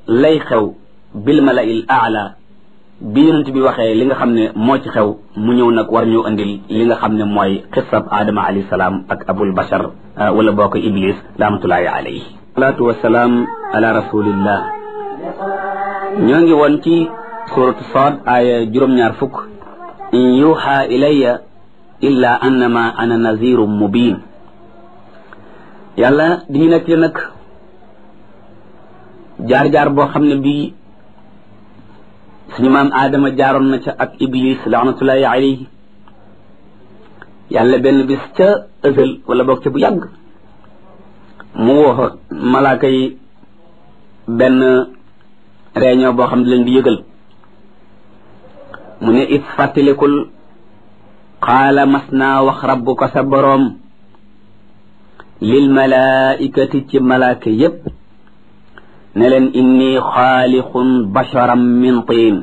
lay xew bil malail aala bi yonent bi waxee li nga xam ne moo ci xew mu ñëw nag war ñu andil li nga xam ne mooy xisab aadama alayhi salaam ak abul bashar wala boo ko iblis rahmatullahi alayhi salaatu wasalaam ala rasulillah ñoo ngi woon ci suratu sad aaya juróom-ñaar fukk in yuha ilayya illa annama ana nazirum mubin yàlla diñu nekk li nag jaar-jaar boo xam ne bii suñu maam aadama jaaroon na ca ak iblis laanatullahi alayhi yàlla benn bis ca ësël wala boog ca bu yàgg mu woo malaaka yi benn réunion boo xam ne leen di yëgal mu ne it fàttalikul qaala mas naa wax rabbuka sa boroom lil malaikati ci malaaka yépp ne leen inni xaalixun basharam min tiin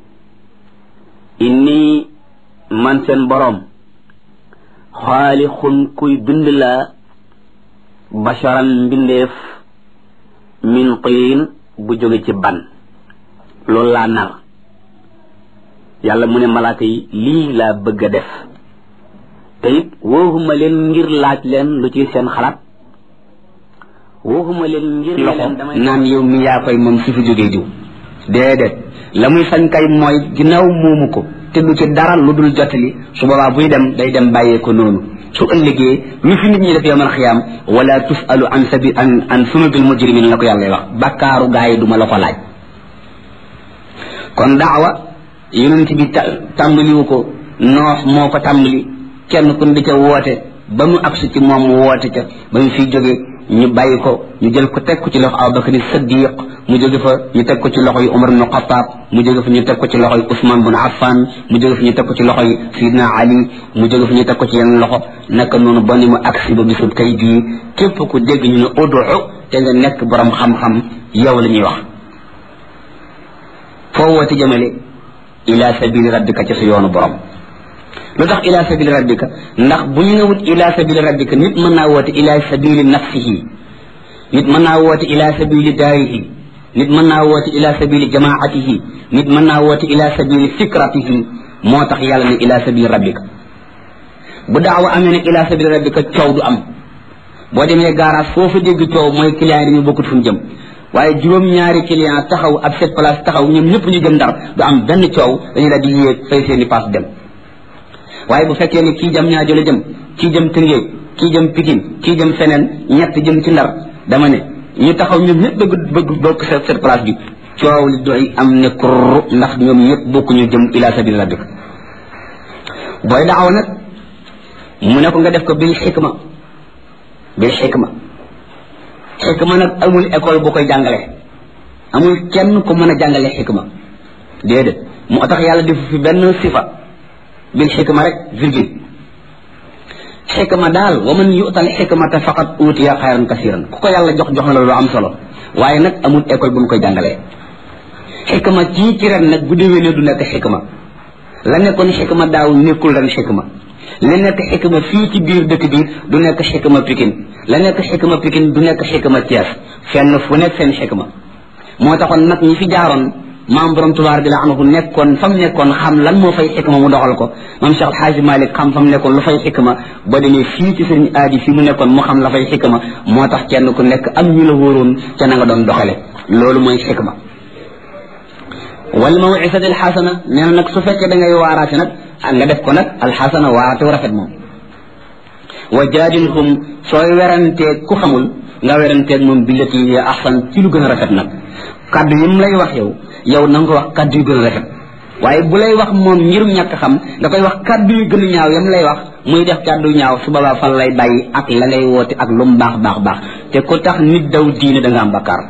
inni man seen boroom xaalixun kuy bind laa basharan mbindeef min tiin bu jóge ci ban loolu laa nar yàlla mu ne malaaka yi lii laa bëgg a def te it wooxuma leen ngir laaj leen lu ci seen xalaat waxuma leen ngir loxo naan yow mi yaa koy moom su fi jógee diw déedéet la muy sañ kay mooy ginnaaw moomu ko te du ci dara lu dul jottali su boobaa buy dem day dem bàyyee ko noonu su ëllëgee lu fi nit ñi def yowmal xiyaam wala tusalu an sabi an an sunubil mujrimin la ko yàlla wax bakkaaru gaa yi duma la ko laaj kon daawa yonent bi tàmbaliwu ko noox moo ko tàmbali kenn ku di ca woote ba mu agsi ci moom woote ca ba mu fiy jógee ñu bàyyi ko ñu jël ko teg ko ci loxo Abubakar Siddiq mu jóge fa ñu teg ko ci loxo yi Umar ibn Xattaab mu jóge fa ñu teg ko ci loxo yi Usmaan bun Affan mu jóge fa ñu teg ko ci loxo yi Sidna Ali mu jóge fa ñu teg ko ci yeneen loxo naka noonu ba ni mu agsi ba bisub tey bii képp ku dégg ñu ne udu te nga nekk borom xam-xam yow la ñuy wax foo woote jëmale ila sabili rabbika ci sa yoonu borom lu tax ila sabili rabbika ndax bu ñu newut ila sabili rabbika nit mën naa woote ila sabili nafsihi nit mën naa woote ila sabili daarihi nit mën naa woote ila sabili jamaatihi nit mën naa woote ila sabili fikratihi moo tax yàlla ne ila sabili rabbika bu daawa amee ne ila sabili rabbika coow du am boo demee garage foofu dégg coow mooy client yi dañu bokkut fu ñu jëm waaye juróom-ñaari client taxaw ab cette place taxaw ñoom ñëpp ñu jëm ndar du am benn coow dañu daal di yéeg fay seeni paas dem waaye bu fekkee ni kii jëm ñaajo la jëm kii jëm tëngéej kii jëm pikin kii jëm feneen ñett jëm ci ndar dama ne ñu taxaw ñoom ñëpp bëgg bëgg bokk cette cette place bi coow li doy am ne kurr ndax ñoom ñëpp bokk ñu jëm ila sabil rabbik booy daaw nag mu ne ko nga def ko bil xikma bil xikma xikma nag amul école bu koy jàngale amul kenn ku mën a jàngale xikma déedéet moo tax yàlla def fi benn sifa bil xikma rek virgule xikma daal wa man yu'tal xikmata faqad utiya xayran kasiran ku ko yàlla jox jox na la lu am solo waaye nag amul école bu ñu koy jàngalee xikma ci ci ren nag bu déwénee du nekk xikma la nekkoon xikma daaw nekkul ren xikma la nekk xikma fii ci biir dëkk bi du nekk xikma pikin la nekk xikma pikin du nekk xikma Thiès fenn fu nekk seen xikma moo taxoon nag ñi fi jaaroon maam borom tubaar bi la anhu nekkoon fa mu nekkoon xam lan moo fay xikma mu doxal ko maam Cheikh Alxaaji Malik xam fa mu nekkoon lu fay xikma ba demee fii ci sëriñ aadi fii mu nekkoon mu xam la fay xikma moo tax kenn ku nekk am ñu la wóoroon ca na nga doon doxale loolu mooy xikma wal mawcisati alxasana nee na nag su fekkee da ngay waaraate nag nga def ko nag alxasana waaraate wu rafet moom wa jaadilhum sooy weranteeg ku xamul nga weranteeg moom billati ya ahsan ci lu gën a rafet nag kaddu yi mu lay wax yow yow na nga ko wax kaddu yu gën a rafet waaye bu lay wax moom ngirum ñàkk xam da koy wax kaddu yu gën a ñaaw yam lay wax muy def kaddu ñaaw su boobaa fan lay bàyyi ak la ngay woote ak lu mu baax baax baax te ku tax nit daw diine da nga am bakkaar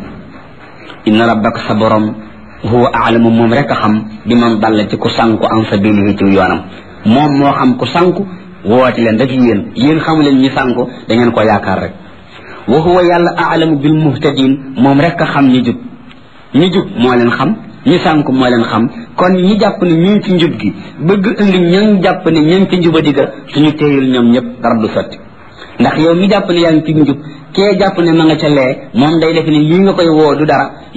inna rabbaka sa borom huwa aalamu moom rek a xam bi man dalla ci ku sànku an sabilihi ci yoonam moom moo xam ku sànku woote leen rek yéen yéen xamu leen ñi sànku da ngeen ko yaakaar rek wa huwa yàlla aalamu bil muhtadin moom rek a xam ñi jub ñi jub moo leen xam ñi sànku moo leen xam kon ñi jàpp ne ñu ngi ci njub gi bëgg indi ñan jàpp ne ña ngi ci njuba digga suñu téyul ñoom ñëpp dara du sotti ndax yow mi jàpp ne yaa ngi ci njub kee jàpp ne ma nga ca lee moom day def ne lii nga koy woo du dara